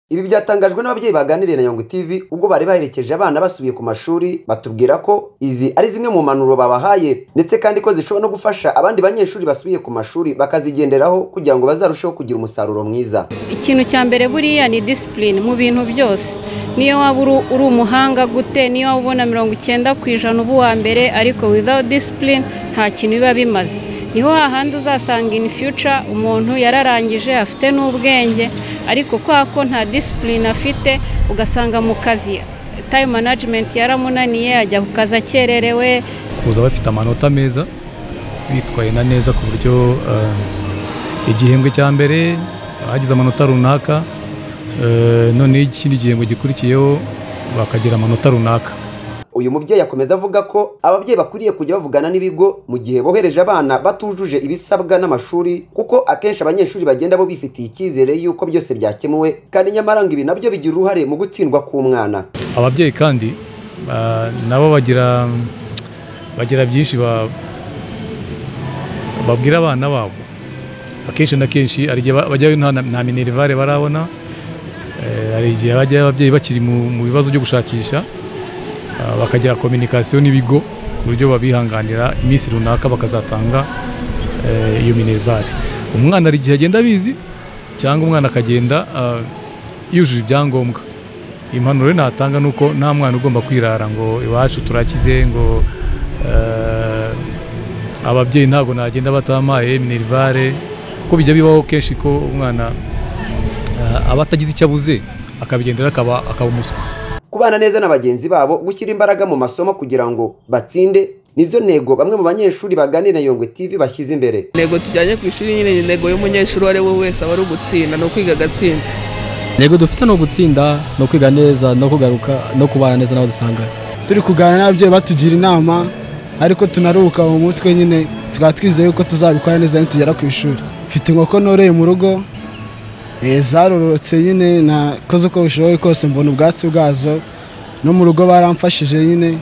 Ibi byatangajwe n'ababyeyi baganiriye na Nyungwe TV ubwo bari baherekeje abana basubiye ku mashuri batubwira ko izi ari zimwe mu mpanuro babahaye ndetse kandi ko zishobora no gufasha abandi banyeshuri basubiye ku mashuri bakazigenderaho kugira ngo bazarusheho kugira umusaruro mwiza. ikintu cya mbere buriya ni disipurine mu bintu byose niyo waba uri- uri umuhanga gute niyo waba ubona mirongo icyenda ku ijana uba uwa mbere ariko without disipurine nta kintu biba bimaze niho hahandi uzasanga in future umuntu yararangije afite n'ubwenge ariko kubera ko nta disipurine afite ugasanga mu kazi time management yaramunaniye ajya ku kazi akererewe kuza bafite amanota meza bitwaye na neza ku buryo eh, igihembwe cya mbere bagize amanota runaka eh, noneho ikindi gihembwe gikurikiyeho bakagira amanota runaka Uyu mubyeyi akomeza avuga ko ababyeyi bakwiriye kujya bavugana n'ibigo mu gihe bohereje abana batujuje ibisabwa n'amashuri kuko akenshi abanyeshuri bagenda bo bifitiye icyizere y'uko byose byakemuwe kandi nyamara ngo ibi nabyo bigira uruhare mu gutsindwa k'umwana. ababyeyi kandi ah, nabo bagira bagira byinshi ba- babwira abana babo akenshi na kenshi hari igihe ba- bajyayo nta na- nta minerivare barabona Eh, hari igihe bajyayo ababyeyi bakiri mu mu bibazo byo gushakisha ah, bakagira kominikasiyo n'ibigo ku buryo babihanganira iminsi runaka bakazatanga eh, iyo minerivare umwana hari igihe agenda abizi cyangwa umwana akagenda ah, yujuje ibyangombwa impanuro rero natanga ni uko nta mwana ugomba kwirara ngo iwacu turakize ngo eh, ababyeyi ntabwo nagenda batamaye minerivare kuko bijya bibaho kenshi ko umwana eh, aba atagize icyo abuze akabigendera akaba akaba umuswa kubana neza na bagenzi babo gushyira imbaraga mu masomo kugira ngo batsinde nizo ntego bamwe mu banyeshuri baganira na Yongwe TV bashyize imbere intego tujyanye ku ishuri nyine ni intego y'umunyeshuri uwo ari we wese aba ari ugutsinda ni ukwiga agatsinda intego dufite ni ugutsinda no kwiga neza no kugaruka no kubana neza n'abo dusanga turi kuganira n'ababyeyi batugira inama ariko tunaruhuka mu mutwe nyine tukaba twizeye yuko tuzabikora neza nitugera ku ishuri mfite inkoko noreye mu rugo eh, zarorotse nyine nakoze uko bishoboye kose mbona ubwatsi bwazo no mu rugo baramfashije nyine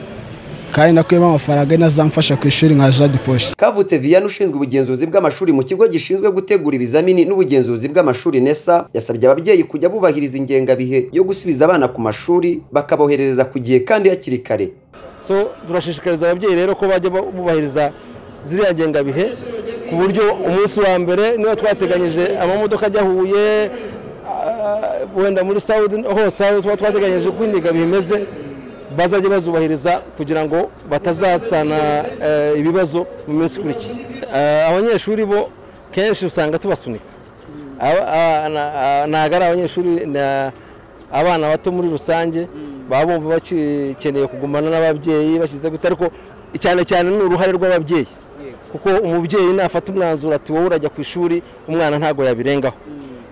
kandi nakuyemo amafaranga ari nazamfasha ku ishuri nka jadiposhi kavutse viyana ushinzwe ubugenzuzi bw'amashuri mu kigo gishinzwe gutegura ibizamini n'ubugenzuzi bw'amashuri nesa yasabye ababyeyi kujya bubahiriza ingengabihe yo gusubiza abana ku mashuri bakaboherereza ku gihe kandi hakiri kare so turashishikariza ababyeyi rero ko bajya bubahiriza ziriya ngengabihe ku buryo umunsi wa mbere niba twateganyije amamodoka ajya huye ah, wenda muri sawudi hose aho tuba twateganyije uko indengabihe imeze bazajya bazubahiriza kugira ngo batazatana eh, ibibazo mu minsi ikurikiye Ah, abanyeshuri bo kenshi usanga tubasunika Aba- a- na- a- ntabwo ari abanyeshuri na- abana bato muri rusange baba bumva bakeneye kugumana n'ababyeyi bashyize gute ariko cyane cyane ni uruhare rw'ababyeyi kuko umubyeyi nafata umwanzuro ati wowe urajya ku ishuri umwana ntabwo yabirengaho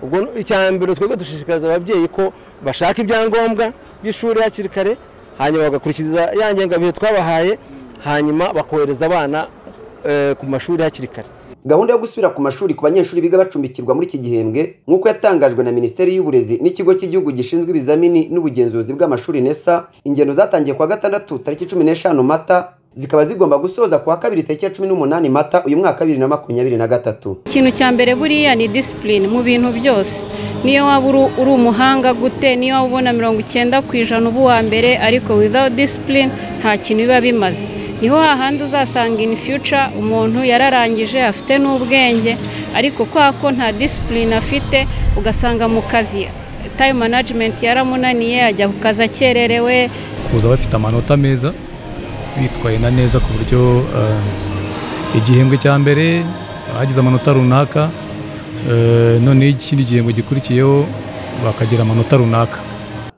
ubwo icyambere twebwe dushishikariza ababyeyi ko bashaka ibyangombwa by'ishuri hakiri kare hanyuma bagakurikiza ya ngengabihe twabahaye hanyuma bakohereza abana eh, ku mashuri hakiri kare gahunda yo gusubira ku mashuri ku banyeshuri biga bacumbikirwa muri iki gihembwe nk'uko yatangajwe na minisiteri y'uburezi n'ikigo cy'igihugu gishinzwe ibizamini n'ubugenzuzi bw'amashuri nesa ingendo zatangiye kuwa gatandatu tariki cumi n'eshanu mata zikaba zigomba gusoza kuwa kabiri tariki ya cumi n'umunani mata uyu mwaka bibiri na makumyabiri na gatatu ikintu cya mbere buriya ni disipurine mu bintu byose niyo waba uri- uri umuhanga gute niyo waba ubona mirongo icyenda ku ijana uba uwa mbere ariko without disipurine nta kintu biba bimaze niho hahandi uzasanga in future umuntu yararangije afite n'ubwenge ariko kubera ko nta disipurine afite ugasanga mu kazi time management yaramunaniye ajya ku kazi akererewe kuza bafite amanota meza bitwaye na neza ku buryo eh, igihembwe cya mbere bagize amanota runaka eh, noneho ikindi gihembwe gikurikiyeho bakagira amanota runaka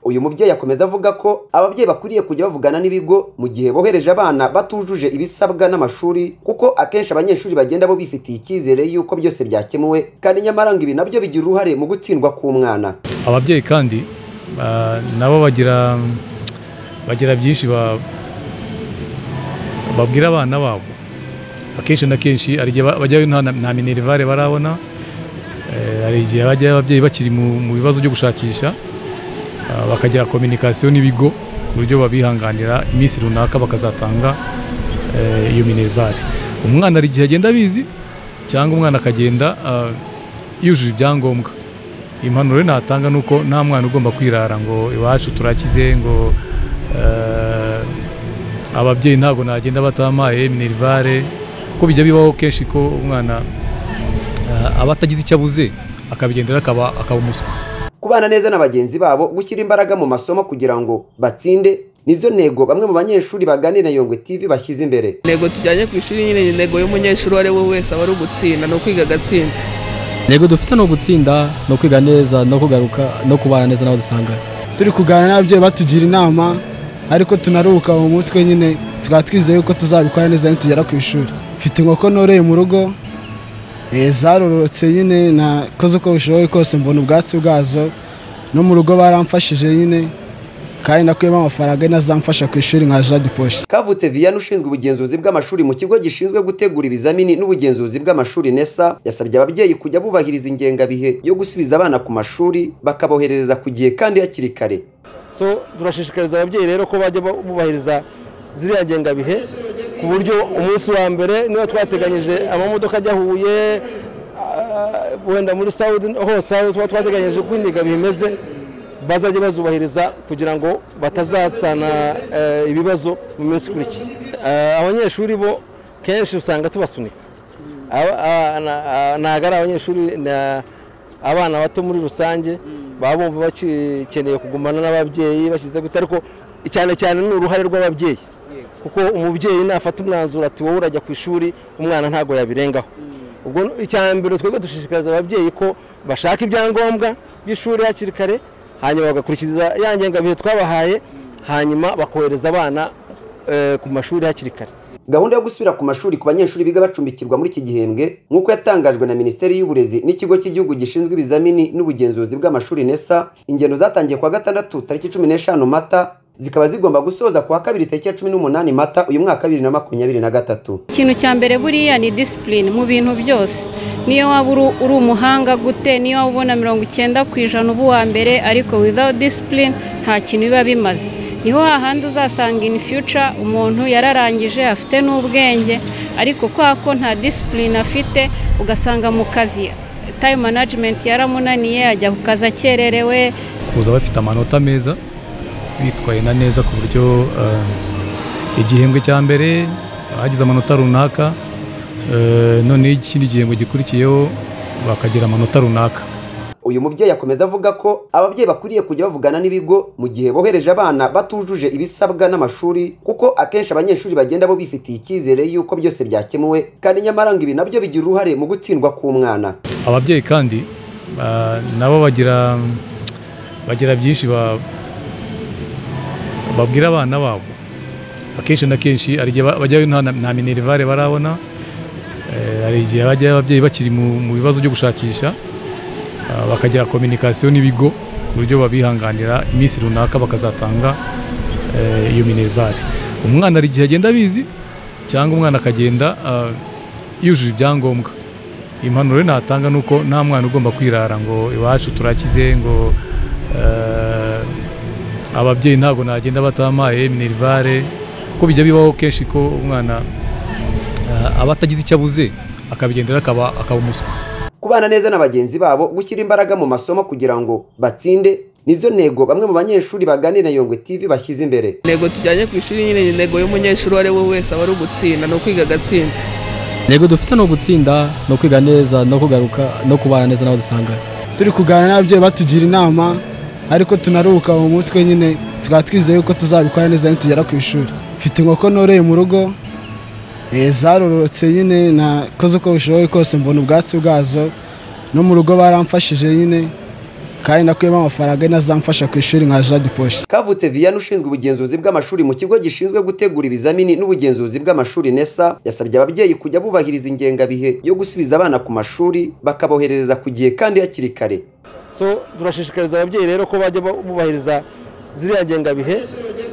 uyu mubyeyi akomeza avuga ko ababyeyi bakwiriye kujya bavugana n'ibigo mu gihe bohereje abana batujuje ibisabwa n'amashuri kuko akenshi abanyeshuri bagenda bo bifitiye icyizere y'uko byose byakemuwe kandi nyamara ngo ibi nabyo bigira uruhare mu gutsindwa k'umwana ababyeyi kandi ah, nabo bagira bagira byinshi ba- babwira abana babo akenshi na kenshi hari igihe ba- bajyayo nta na- nta minerivare barabona Eh, hari igihe bajyayo ababyeyi bakiri mu mu bibazo byo gushakisha ah, bakagira kominikasiyo n'ibigo ku buryo babihanganira iminsi runaka bakazatanga eh, iyo minerivare umwana hari igihe agenda abizi cyangwa umwana akagenda ah, yujuje ibyangombwa impanuro natanga ni uko nta mwana ugomba kwirara ngo iwacu turakize ngo eh, ababyeyi ntabwo nagenda batamaye minerivare kuko bijya bibaho kenshi ko umwana eh, aba atagize icyo abuze akabigendera akaba akaba umuswa kubana neza na bagenzi babo gushyira imbaraga mu masomo kugira ngo batsinde nizo ntego bamwe mu banyeshuri baganira na yongwe tv bashyize imbere intego tujyanye ku ishuri nyine ni intego y'umunyeshuri uwo ari we wese aba ari ugutsinda ni ukwiga agatsinda intego dufite ni ugutsinda ni ukwiga neza no kugaruka no kubana neza n'abo dusanganye turi kuganira n'ababyeyi batugira inama ariko tunaruhuka mu mutwe nyine tukaba twizeye yuko tuzabikora neza nitugera ku ishuri mfite inkoko noreye mu rugo eh, zarorotse nyine nakoze uko bishoboye kose mbona ubwatsi bwazo no mu rugo baramfashije nyine kandi nakuyemo amafaranga ari nazamfasha ku ishuri nka jade poshi kavutse viyana ushinzwe ubugenzuzi bw'amashuri mu kigo gishinzwe gutegura ibizamini n'ubugenzuzi bw'amashuri nesa yasabye ababyeyi kujya bubahiriza ingengabihe yo gusubiza abana ku mashuri bakaboherereza ku gihe kandi hakiri kare so turashishikariza ababyeyi rero ko bajya bubahiriza ziriya ngengabihe ku buryo umunsi wa mbere niba twateganyije amamodoka ajya huye ah, wenda muri sawudi hose aho tuba twateganyije uko indengabihe imeze bazajya bazubahiriza kugira ngo batazatana eh, ibibazo mu minsi ikurikiye Eh, abanyeshuri bo kenshi usanga tubasunika Aba- a- na- a- ntabwo ari abanyeshuri na- abana bato muri rusange baba bumva bakeneye kugumana n'ababyeyi bashyize gute ariko cyane cyane ni uruhare rw'ababyeyi kuko umubyeyi nafata umwanzuro ati wowe urajya ku ishuri umwana ntabwo yabirengaho ubwo icyambere twebwe dushishikariza ababyeyi ko bashaka ibyangombwa by'ishuri hakiri kare hanyuma bagakurikiza ya ngengabihe twabahaye hanyuma bakohereza abana eh, ku mashuri hakiri kare gahunda yo gusubira ku mashuri ku banyeshuri biga bacumbikirwa muri iki gihembwe nk'uko yatangajwe na minisiteri y'uburezi n'ikigo cy'igihugu gishinzwe ibizamini n'ubugenzuzi bw'amashuri nesa ingendo zatangiye kuwa gatandatu tariki cumi n'eshanu mata zikaba zigomba gusoza kuwa kabiri tariki ya cumi n'umunani mata uyu mwaka bibiri na makumyabiri na gatatu ikintu cya mbere buriya ni disipurine mu bintu byose niyo waba uru- uri umuhanga gute niyo waba ubona mirongo icyenda ku ijana uba uwa mbere ariko without disipurine nta kintu biba bimaze niho hahandi uzasanga in future umuntu yararangije afite n'ubwenge ariko kwa ko nta disipurine afite ugasanga mu kazi time management yaramunaniye ajya ku kazi akererewe kuza bafite amanota meza bitwaye na neza ku buryo eh, igihembwe cya mbere bagize amanota runaka eh, noneho ikindi gihembwe gikurikiyeho bakagira amanota runaka uyu mubyeyi akomeza avuga ko ababyeyi bakwiriye kujya bavugana n'ibigo mu gihe bohereje abana batujuje ibisabwa n'amashuri kuko akenshi abanyeshuri bagenda bo bifitiye icyizere y'uko byose byakemuwe kandi nyamara ngo ibi nabyo bigira uruhare mu gutsindwa k'umwana ababyeyi kandi ah, nabo bagira bagira byinshi ba- babwira abana babo akenshi na kenshi hari igihe ba- bajyayo nta na- nta minerivare barabona Eh, hari igihe bajyayo ababyeyi bakiri mu mu bibazo byo gushakisha ah, bakagira kominikasiyo n'ibigo ku buryo babihanganira iminsi runaka bakazatanga eh, iyo minerivare umwana hari igihe agenda abizi cyangwa umwana akagenda ah, yujuje ibyangombwa impanuro natanga ni uko nta mwana ugomba kwirara ngo iwacu turakize ngo eh, ababyeyi ntabwo nagenda batamaye minerivare kuko bijya bibaho kenshi ko umwana eh, aba atagize icyo abuze akabigendera akaba akaba umuswa kubana neza na bagenzi babo gushyira imbaraga mu masomo kugira ngo batsinde nizo ntego bamwe mu banyeshuri baganira na yongwe tv bashyize imbere intego tujyanye ku ishuri nyine ni intego y'umunyeshuri uwo ari we wese aba ari ugutsinda ni ukwiga agatsinda intego dufite ni ugutsinda ni ukwiga neza no kugaruka no kubana neza n'abo dusanganye turi kuganira n'ababyeyi batugira inama ariko tunaruhuka mu mutwe nyine tukaba twizeye yuko tuzabikora neza nitugera ku ishuri mfite inkoko noreye mu rugo eh, zarorotse nyine nakoze uko bishoboye kose mbona ubwatsi bwazo no mu rugo baramfashije nyine kandi nakuyemo amafaranga ari nazamfasha ku ishuri nka jade poshi kavutse viyana ushinzwe ubugenzuzi bw'amashuri mu kigo gishinzwe gutegura ibizamini n'ubugenzuzi bw'amashuri nesa yasabye ababyeyi kujya bubahiriza ingengabihe yo gusubiza abana ku mashuri bakaboherereza ku gihe kandi hakiri kare so turashishikariza ababyeyi rero ko bajya bubahiriza ziriya ngengabihe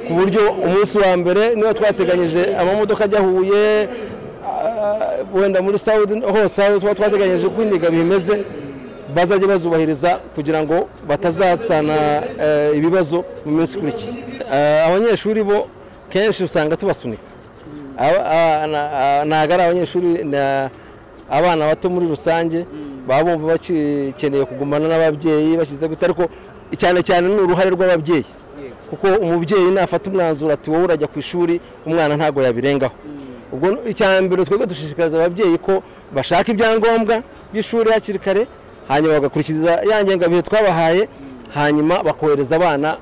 ku buryo umunsi wa mbere niba twateganyije amamodoka ajya huye ah, wenda muri sawudi hose aho tuba twateganyije uko indengabihe imeze bazajya bazubahiriza kugira ngo batazatana eh, ibibazo mu minsi ikurikiye Eh, abanyeshuri bo kenshi usanga tubasunika Aba- a- na- a- ntabwo ari abanyeshuri na- abana bato muri rusange baba bumva bakeneye kugumana n'ababyeyi bashyize gute ariko cyane cyane ni uruhare rw'ababyeyi kuko umubyeyi nafata umwanzuro ati wowe urajya ku ishuri umwana ntabwo yabirengaho ubwo icya mbere twebwe dushishikariza ababyeyi ko bashaka ibyangombwa by'ishuri hakiri kare hanyuma bagakurikiza ya ngengabihe twabahaye hanyuma bakohereza abana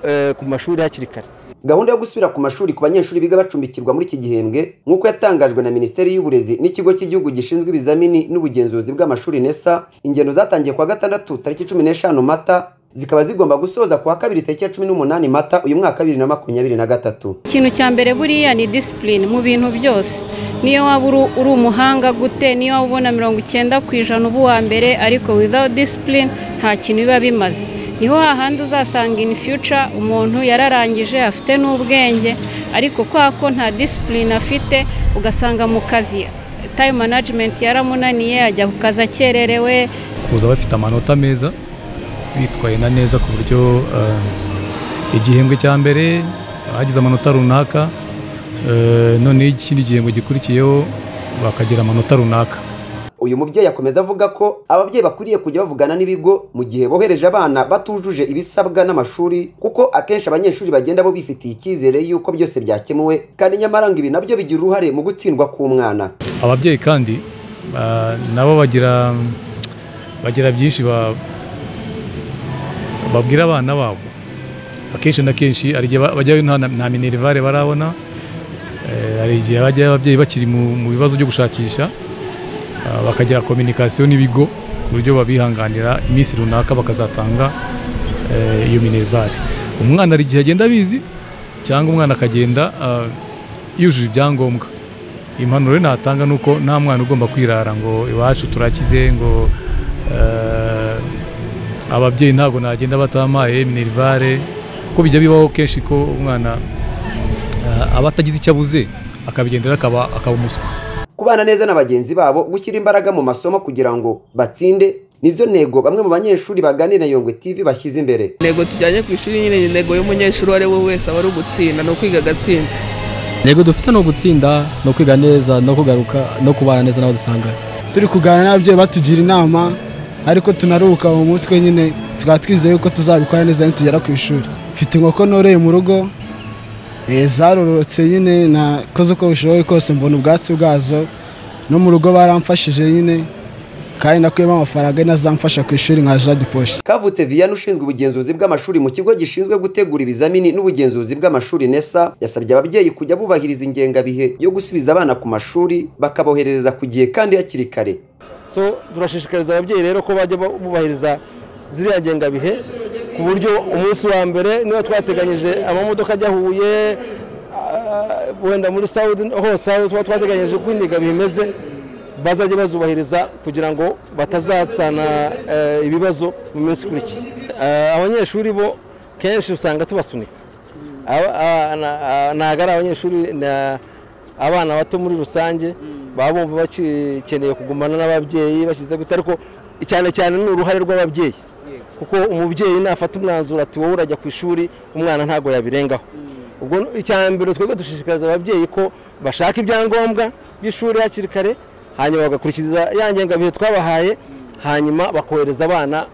eh, ku mashuri hakiri kare gahunda yo gusubira ku mashuri ku banyeshuri biga bacumbikirwa muri iki gihembwe nk'uko yatangajwe na minisiteri y'uburezi n'ikigo cy'igihugu gishinzwe ibizamini n'ubugenzuzi bw'amashuri nesa ingendo zatangiye kuwa gatandatu tariki cumi n'eshanu mata zikaba zigomba gusoza kuwa kabiri tariki ya cumi n'umunani mata uyu mwaka bibiri na makumyabiri na gatatu ikintu cya mbere buriya ni disipurine mu bintu byose niyo waba uri- uri umuhanga gute niyo waba ubona mirongo icyenda ku ijana uba uwa mbere ariko without disipurine nta kintu biba bimaze niho hahandi uzasanga in future umuntu yararangije afite n'ubwenge ariko kubera ko nta disipurine afite ugasanga mu kazi time management yaramunaniye ajya ku kazi akererewe kuza bafite amanota meza bitwaye na neza ku buryo eh, igihembwe cya mbere hagize amanota runaka eh, noneho ikindi gihembwe gikurikiyeho bakagira amanota runaka uyu mubyeyi akomeza avuga ko ababyeyi bakwiriye kujya bavugana n'ibigo mu gihe bohereje abana batujuje ibisabwa n'amashuri kuko akenshi abanyeshuri bagenda bo bifitiye icyizere y'uko byose byakemuwe kandi nyamara ngo ibi nabyo bigira uruhare mu gutsindwa k'umwana ababyeyi kandi ah, nabo bagira bagira byinshi ba- babwira abana babo akenshi na kenshi hari igihe ba- bajyayo nta na- nta minerivare barabona Eh, hari igihe bajyayo ababyeyi bakiri mu mu bibazo byo gushakisha ah, bakagira kominikasiyo n'ibigo ku buryo babihanganira iminsi runaka bakazatanga eh, iyo minerivare umwana hari igihe agenda abizi cyangwa umwana akagenda ah, yujuje ibyangombwa impanuro rero natanga ni uko nta mwana ugomba kwirara ngo iwacu turakize ngo eh, ababyeyi ntabwo nagenda batamaye minerivare kuko bijya bibaho kenshi ko umwana eh, aba atagize icyo abuze akabigendera akaba akaba umuswa kubana neza na bagenzi babo gushyira imbaraga mu masomo kugira ngo batsinde nizo ntego bamwe mu banyeshuri baganira na yongwe tv bashyize imbere intego tujyanye ku ishuri nyine ni intego y'umunyeshuri uwo ari we wese aba ari ugutsinda ni ukwiga agatsinda intego dufite ni ugutsinda ni ukwiga neza no kugaruka no kubana neza n'abo dusanganye turi kuganira n'ababyeyi batugira inama ariko tunaruhuka mu mutwe nyine tukaba twizeye yuko tuzabikora neza nitugera ku ishuri mfite inkoko noreye mu rugo eh, zarorotse nyine nakoze uko bishoboye kose mbona ubwatsi bwazo no mu rugo baramfashije nyine kandi nakuyemo amafaranga ari nazamfasha ku ishuri nka jade poshi kavutse viyana ushinzwe ubugenzuzi bw'amashuri mu kigo gishinzwe gutegura ibizamini n'ubugenzuzi bw'amashuri nesa yasabye ababyeyi kujya bubahiriza ingengabihe yo gusubiza abana ku mashuri bakaboherereza ku gihe kandi hakiri kare so turashishikariza ababyeyi rero ko bajya bubahiriza ziriya ngengabihe ku buryo umunsi wa mbere niba twateganyije amamodoka ajya huye ah, wenda muri sawudi hose aho tuba twateganyije uko indengabihe imeze bazajya bazubahiriza kugira ngo batazatana eh, ibibazo mu minsi ikurikiye Ah, abanyeshuri bo kenshi usanga tubasunika Aba- a- na- a- ntabwo ari abanyeshuri na- abana bato muri rusange baba bumva bakeneye kugumana n'ababyeyi bashyize gute ariko cyane cyane ni uruhare rw'ababyeyi kuko umubyeyi nafata umwanzuro ati wowe urajya ku ishuri umwana ntabwo yabirengaho ubwo icya mbere twebwe dushishikariza ababyeyi ko bashaka ibyangombwa by'ishuri hakiri kare hanyuma bagakurikiza ya ngengabihe twabahaye hanyuma bakohereza abana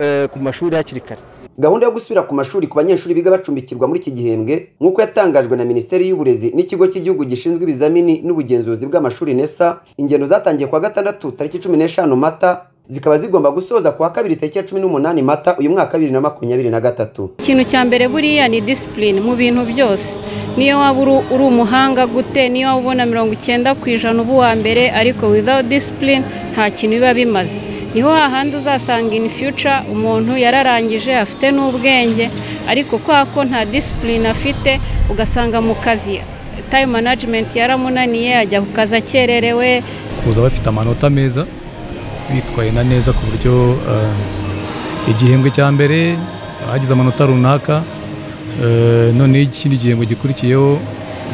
eh, ku mashuri hakiri kare gahunda yo gusubira ku mashuri ku banyeshuri biga bacumbikirwa muri iki gihembwe nk'uko yatangajwe na minisiteri y'uburezi n'ikigo cy'igihugu gishinzwe ibizamini n'ubugenzuzi bw'amashuri nesa ingendo zatangiye kuwa gatandatu tariki cumi n'eshanu mata zikaba zigomba gusoza kuwa kabiri tariki ya cumi n'umunani mata uyu mwaka bibiri na makumyabiri na gatatu ikintu cya mbere buriya ni disipurine mu bintu byose niyo waba uri- uri umuhanga gute niyo waba ubona mirongo icyenda ku ijana uba uwa mbere ariko without disipurine nta kintu biba bimaze niho hahandi uzasanga in future umuntu yararangije afite n'ubwenge ariko kubera ko nta disipurine afite ugasanga mu kazi time management yaramunaniye ajya ku kazi akererewe kuza bafite amanota meza bitwaye na neza ku buryo eh, igihembwe cya mbere hagize amanota runaka eh, noneho ikindi gihembwe gikurikiyeho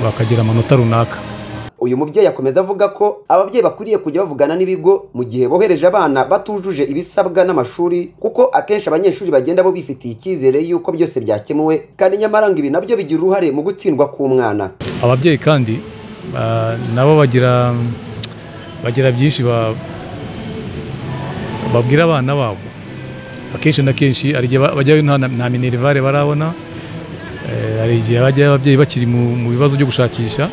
bakagira amanota runaka uyu mubyeyi akomeza avuga ko ababyeyi bakwiriye kujya bavugana n'ibigo mu gihe bohereje abana batujuje ibisabwa n'amashuri kuko akenshi abanyeshuri bagenda bo bifitiye icyizere y'uko byose byakemuwe kandi nyamara ngo ibi nabyo bigira uruhare mu gutsindwa k'umwana ababyeyi kandi ah, nabo bagira bagira byinshi ba- babwira abana babo akenshi na kenshi hari igihe ba- bajyayo nta na- nta minerivare barabona Eh, hari igihe bajyayo ababyeyi bakiri mu mu bibazo byo gushakisha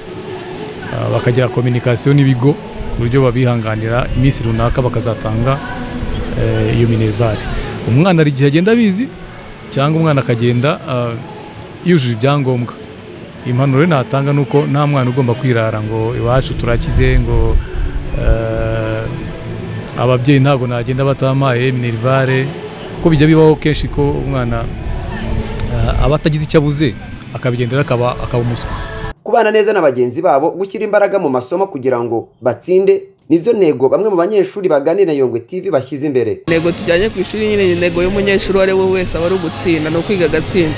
Ah, bakagira kominikasiyo n'ibigo ku buryo babihanganira iminsi runaka bakazatanga eh, iyo minerivare umwana hari igihe agenda abizi cyangwa umwana akagenda ah, yujuje ibyangombwa impanuro rero natanga ni uko nta mwana ugomba kwirara ngo iwacu turakize ngo eh, ababyeyi ntabwo nagenda batamaye minerivare kuko bijya bibaho kenshi ko umwana eh, aba atagize icyo abuze akabigendera akaba akaba umuswa kubana neza na bagenzi babo gushyira imbaraga mu masomo kugira ngo batsinde nizo ntego bamwe mu banyeshuri baganira na yongwe tv bashyize imbere intego tujyanye ku ishuri nyine ni intego y'umunyeshuri uwo ari we wese aba ari ugutsinda ni ukwiga agatsinda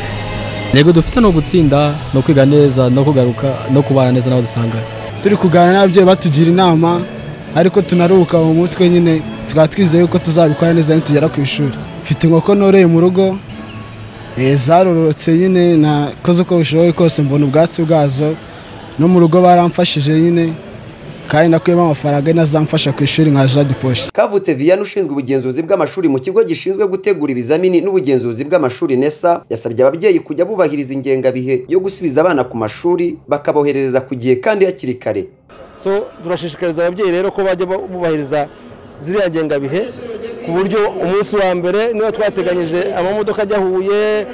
intego dufite ni ugutsinda ni ukwiga neza no kugaruka no kubana neza n'abo dusanganye turi kuganira n'ababyeyi batugira inama ariko tunaruhuka mu mutwe nyine tukaba twizeye yuko tuzabikora neza nitugera ku ishuri mfite inkoko noreye mu rugo eh, zarorotse nyine nakoze uko bishoboye kose mbona ubwatsi bwazo no mu rugo baramfashije nyine kandi nakuyemo amafaranga ari nazamfasha ku ishuri nka jade poshi kavutse viyana ushinzwe ubugenzuzi bw'amashuri mu kigo gishinzwe gutegura ibizamini n'ubugenzuzi bw'amashuri nesa yasabye ababyeyi kujya bubahiriza ingengabihe yo gusubiza abana ku mashuri bakaboherereza ku gihe kandi hakiri kare so turashishikariza ababyeyi rero ko bajya bubahiriza ziriya ngengabihe ku buryo umunsi wa mbere niba twateganyije amamodoka ajya huye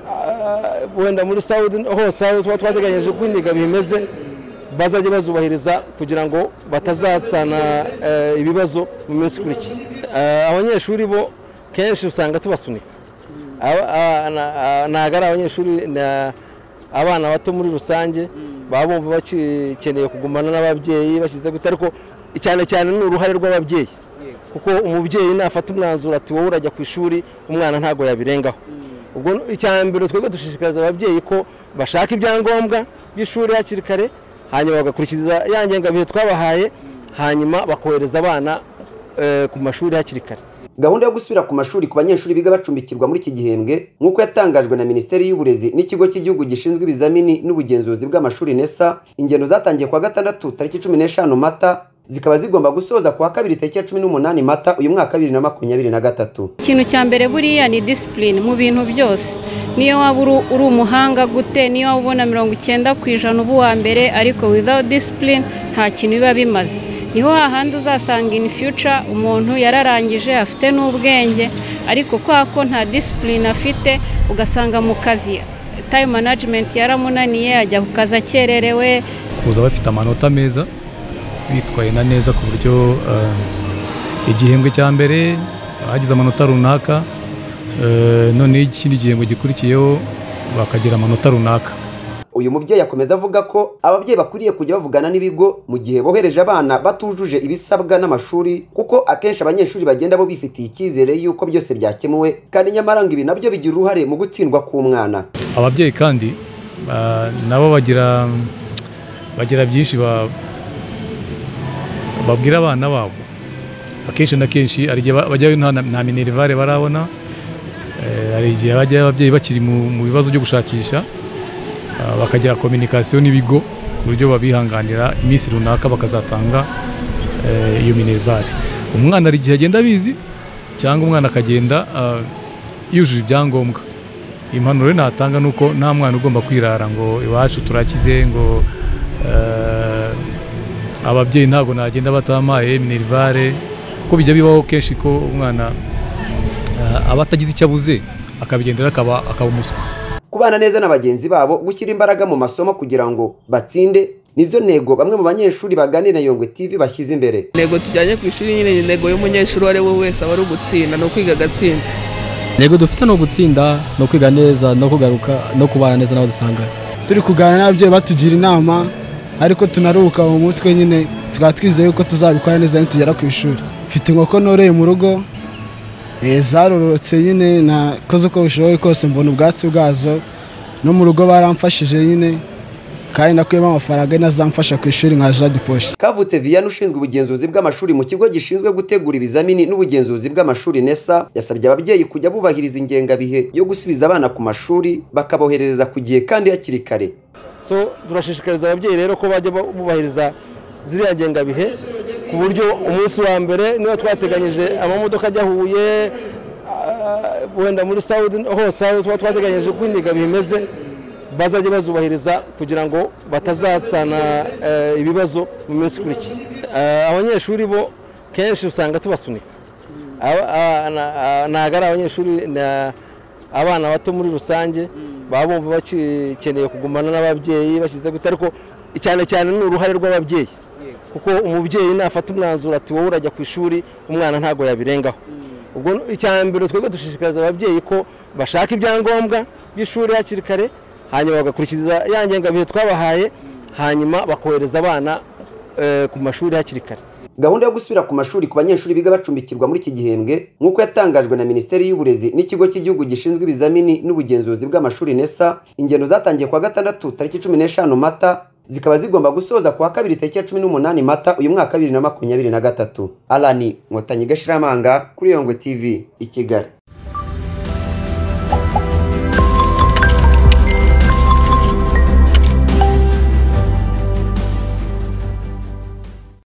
ah, wenda muri sawudi hose aho tuba twateganyije uko indengabihe imeze bazajya bazubahiriza kugira ngo batazatana eh, ibibazo mu minsi ikurikiye Ah, abanyeshuri bo kenshi usanga tubasunika Aba- a- na- a- ntabwo ari abanyeshuri na- abana bato muri rusange baba bumva bakeneye kugumana n'ababyeyi bashyize gute ariko cyane cyane ni uruhare rw'ababyeyi kuko umubyeyi nafata umwanzuro ati wowe urajya ku ishuri umwana ntabwo yabirengaho ubwo icya mbere twebwe dushishikariza ababyeyi ko bashaka ibyangombwa by'ishuri hakiri kare hanyuma bagakurikiza ya ngengabihe twabahaye hanyuma bakohereza abana eh, ku mashuri hakiri kare gahunda yo gusubira ku mashuri ku banyeshuri biga bacumbikirwa muri iki gihembwe nk'uko yatangajwe na minisiteri y'uburezi n'ikigo cy'igihugu gishinzwe ibizamini n'ubugenzuzi bw'amashuri nesa ingendo zatangiye ku wa gatandatu tariki cumi n'eshanu mata zikaba zigomba gusoza ku wa kabiri tariki ya cumi n'umunani mata uyu mwaka bibiri na makumyabiri na gatatu ikintu cya mbere buriya ni disipurine mu bintu byose niyo waba uru- uri umuhanga gute niyo waba ubona mirongo icyenda ku ijana uba uwa mbere ariko without disipurine nta kintu biba bimaze niho hahandi uzasanga in future umuntu yararangije afite n'ubwenge ariko kwa ko nta disipurine afite ugasanga mu kazi time management yaramunaniye ajya ku kazi akererewe kuza bafite amanota meza bitwaye na neza ku buryo eh, igihembwe cya mbere bagize amanota runaka eh, noneho ikindi gihembwe gikurikiyeho bakagira amanota runaka uyu mubyeyi akomeza avuga ko ababyeyi bakwiriye kujya bavugana n'ibigo mu gihe bohereje abana batujuje ibisabwa n'amashuri kuko akenshi abanyeshuri bagenda bo bifitiye icyizere y'uko byose byakemuwe kandi nyamara ngo ibi nabyo bigira uruhare mu gutsindwa k'umwana ababyeyi kandi ah, nabo bagira bagira byinshi ba- babwira abana babo akenshi na kenshi hari igihe ba- bajyayo nta na- nta minerivare barabona Eh, hari igihe bajyayo ababyeyi bakiri mu mu bibazo byo gushakisha ah, bakagira kominikasiyo n'ibigo ku buryo babihanganira iminsi runaka bakazatanga eh, iyo minerivare umwana hari igihe agenda abizi cyangwa umwana akagenda ah, yujuje ibyangombwa impanuro rero natanga ni uko nta mwana ugomba kwirara ngo iwacu turakize ngo eh, ababyeyi ntabwo nagenda batamaye minerivare kuko bijya bibaho kenshi ko umwana eh, aba atagize icyo abuze akabigendera akaba akaba umuswa kubana neza na bagenzi babo gushyira imbaraga mu masomo kugira ngo batsinde nizo ntego bamwe mu banyeshuri baganira na yongwe tv bashyize imbere intego tujyanye ku ishuri nyine ni intego y'umunyeshuri uwo ari we wese aba ari ugutsinda ni ukwiga agatsinda intego dufite ni ugutsinda ni ukwiga neza no kugaruka no kubana neza n'abo dusanganye turi kuganira n'ababyeyi batugira inama ariko tunaruhuka mu mutwe nyine tukaba twizeye yuko tuzabikora neza nitugera ku ishuri mfite inkoko noreye mu rugo eh, zarorotse nyine nakoze uko bishoboye kose mbona ubwatsi bwazo no mu rugo baramfashije nyine kandi nakuyemo amafaranga ari nazamfasha ku ishuri nka jade poshi kavutse viyana ushinzwe ubugenzuzi bw'amashuri mu kigo gishinzwe gutegura ibizamini n'ubugenzuzi bw'amashuri nesa yasabye ababyeyi kujya bubahiriza ingengabihe yo gusubiza abana ku mashuri bakaboherereza ku gihe kandi hakiri kare so turashishikariza ababyeyi rero ko bajya bubahiriza ziriya ngengabihe ku buryo umunsi wa mbere niba twateganyije amamodoka ajya huye ah, wenda muri sawudi hose aho tuba twateganyije uko indiga bimeze bazajya bazubahiriza kugira ngo batazatana eh, ibibazo mu minsi ikurikiye Ah, abanyeshuri bo kenshi usanga tubasunika Aba- a- na- a- ntabwo ari abanyeshuri na- abana bato muri rusange baba bumva bakeneye kugumana n'ababyeyi bashyize gute ariko cyane cyane ni uruhare rw'ababyeyi kuko umubyeyi nafata umwanzuro ati wowe urajya ku ishuri umwana ntabwo yabirengaho ubwo ni- icya mbere twebwe dushishikariza ababyeyi ko bashaka ibyangombwa by'ishuri hakiri kare hanyuma bagakurikiza ya ngengabihe twabahaye hanyuma bakohereza abana eh, ku mashuri hakiri kare gahunda yo gusubira ku mashuri ku banyeshuri biga bacumbikirwa muri iki gihembwe nk'uko yatangajwe na minisiteri y'uburezi n'ikigo cy'igihugu gishinzwe ibizamini n'ubugenzuzi bw'amashuri nesa ingendo zatangiye ku wa gatandatu tariki cumi n'eshanu mata zikaba zigomba gusoza ku wa kabiri tariki ya cumi n'umunani mata uyu mwaka bibiri na makumyabiri na gatatu alani nkotanyi gashiramanga kuri yongwe tv i kigali